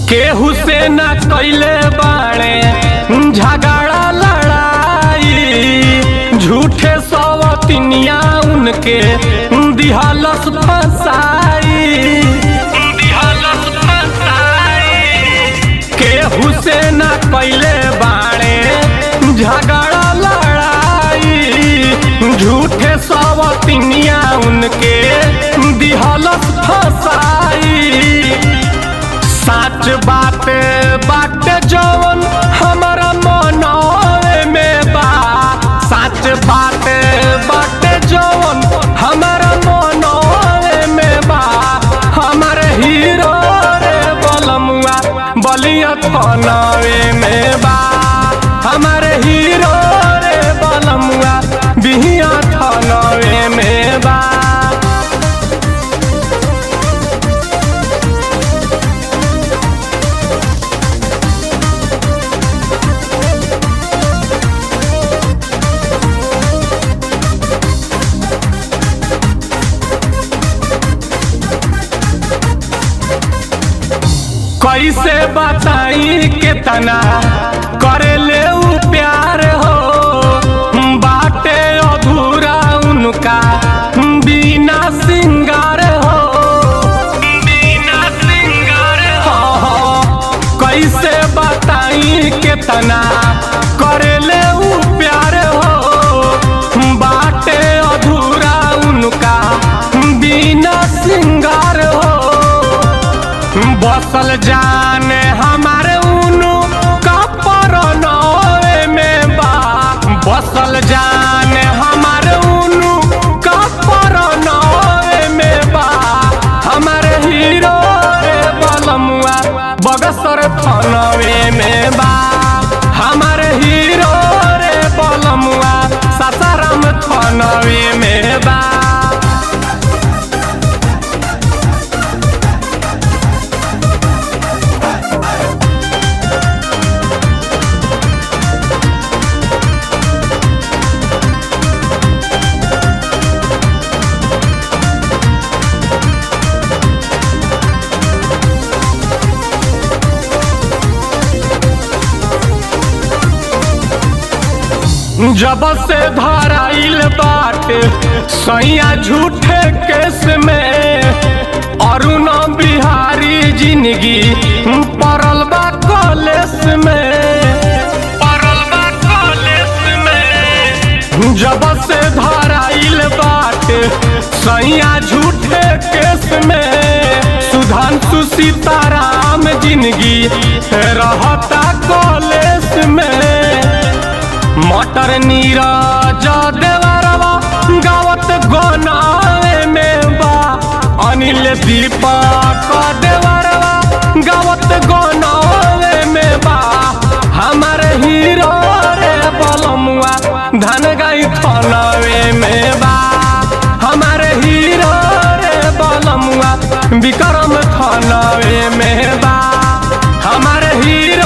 केहू से न कैले बाणे झगड़ा लड़ाई झूठे सवतिनिया उनके दिहलस फसाई दिहलस फसाई केहू से न कैले बाणे झगड़ा लड़ाई झूठे सवतिनिया उनके दिहलस फसाई सच बात बात जवन हमारा मनवे में बा सच बात बात जवन हमारा मनवे में बा हमारे हीरो रे बलमुआ बलिया थनवे में बा हमारे हीरो रे बलमुआ बिहिया थनवे में बा कैसे बताई केतना करे ले उ प्यार हो बाटे अधूरा उनका बिना सिंगार हो बिना सिंगार हो कैसे बताई केतना करे ले उ प्यार हो बाटे अधूरा उनका बिना सिंगार हो बसल जाने हमारे उनु कपर नवे में बा बसल जाने हमारे उनु कपर नवे में बा हमारे हीरो रे बलमुआ बगसर थनवे में बा हमारे हीरो रे बलमुआ सासाराम थनवे में बा जब से धराइल बाटे सैया झूठे केस में अरुण बिहारी जिंदगी पड़ल बा कॉलेज में पड़ल बा कॉलेज में जब से धराइल बाटे सैया झूठे केस में सुधांशु सीताराम जिंदगी रहता कॉलेज में मटर नीरज देवरवा गावत गोनावे में बा अनिल दीपक देवरवा गावत गोनावे में बा हमारे हीरो रे बलमुआ धन गई थनवे में बा हमारे हीरो रे बलमुआ विक्रम थनवे में बा हमारे हीरो